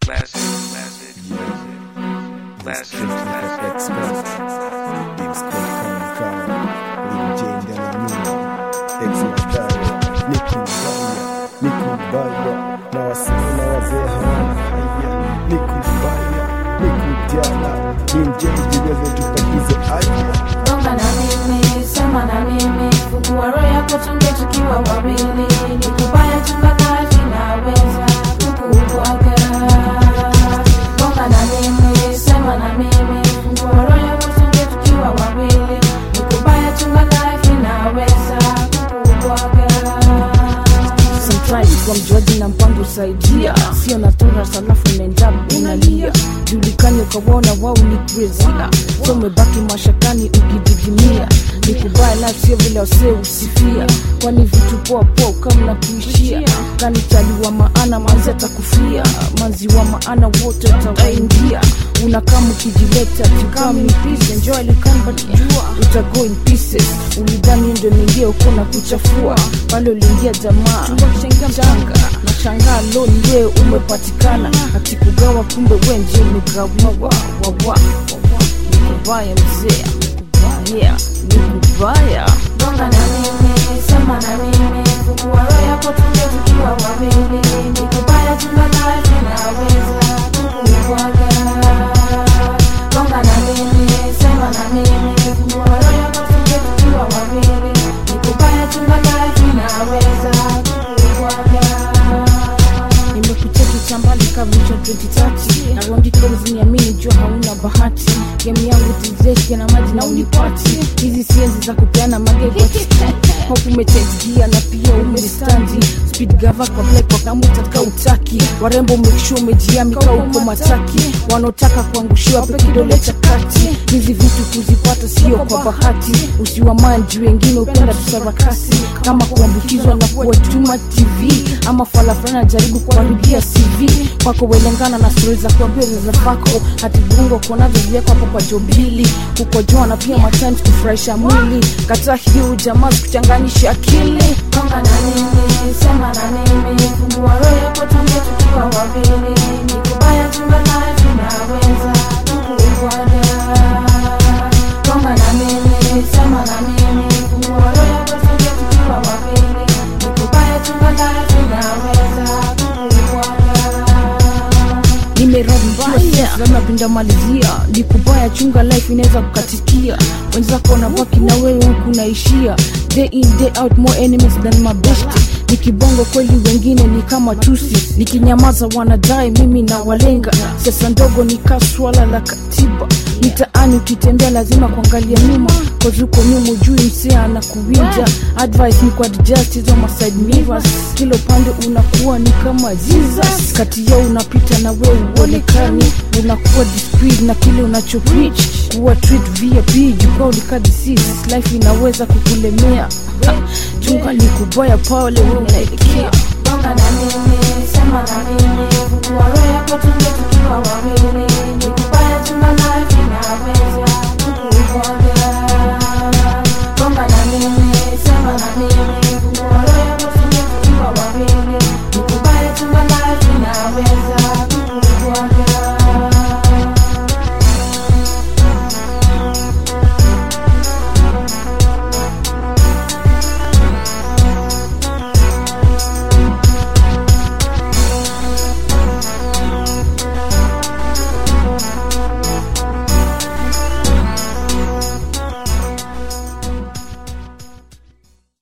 classic, classic, classic, classic, classic. na wasanii na wazee hawana haya ni kubaya ni kujana ni mjenzi wewe tupakize aya Gonga na mimi, sema na mimi, fungua roho yako tunge tukiwa wawili. Ni kubaya chunga kazi naweza kukubwaga. Gonga na mimi, sema na mimi, fungua roho yako tunge tukiwa wawili. Ni kubaya chunga kazi naweza kukubwaga. Sometimes kwa mjuaji na mpango usaidia sio na tura salafu nenda unalia julikani ukawaona wao ni kuezia so umebaki mashakani ukididimia ni kubaya la sio vile wasee usifia kwani vitu poa poa kama na kuishia kanitaliwa maana manzi atakufia manzi wa maana wote utawaingia unakama ukijileta tukami peace enjoy likan but jua utago in pieces ulidhani ndio ningia uko na kuchafua pale uliingia jamaa changa na shangaa lo ndiye umepatikana akikugawa kumbe wenje umegawiwa wawa nikubaya mzee yeah nikubaya Gonga na mimi, sema na mimi, fungua roho yako tunge tukiwa wawili. Ni kubaya chunga kazi naweza kukubwaga. Gonga na mimi, sema na mimi, fungua roho yako tunge tukiwa wawili. Ni kubaya chunga kazi naweza kukubwaga. nimekucheki chambali kavucha 2030 na rondikoniamini jua hauna bahati gemu yangu tizeshia na maji na unipati hizi sienzi za kupeana magegoti hope umechenjia na pia umestandi speed gava kwa black kwa kamu tatka utaki warembo umekishua umejiamika uko mataki wanaotaka kuangushiwa pe kidole cha kati hizi vitu kuzipata sio kwa bahati usiwamanji wengine upenda tusarakasi kama kuambukizwa na kuwatuma tv ama falafana jaribu kuharibia cv kwako welengana na stori za kuambia za zako hati viungo kuonazo vyako hapo kwa jobili kukojoa na pia matimes kufurahisha mwili kataa hiyo jamaa kuchanganyisha akili Gonga na mimi, sema na mimi, fungua roho yako tunge tukiwa wawili. Ni kubaya chunga kazi naweza kukubwaga. Gonga na mimi, sema na mimi, fungua roho yako tunge tukiwa wawili. Ni kubaya chunga kazi naweza kukubwaga. nimerambaya malizia ni kubaya chunga life inaweza kukatikia wenzako wanabaki na wewe huku naishia day in day out more enemies than mabesti ni kibongo kweli wengine ni kama tusi nikinyamaza wanadai mimi na walenga siasa ndogo ni kaa swala la katiba mitaani ukitembea lazima kuangalia nyuma kozuko nyuma ujui msea na kuwinja advice ni kwa adjust hizo maside mirrors kila upande unakuwa ni kama jesus kati yao unapita na wewe uonekani unakuwa discreet na kile unacho preach kuwa treat vip jukwaa ulika disease life inaweza kukulemea Ha, chunga ni kubaya pale wewe unaelekea Gonga na mimi, sema na mimi, fungua roho yako tunge tukiwa wawili. Ni kubaya chunga life inaweza kukubwaga. Gonga na mimi, sema na mimi, fungua roho yako tunge tukiwa wawili. Ni kubaya chunga life inaweza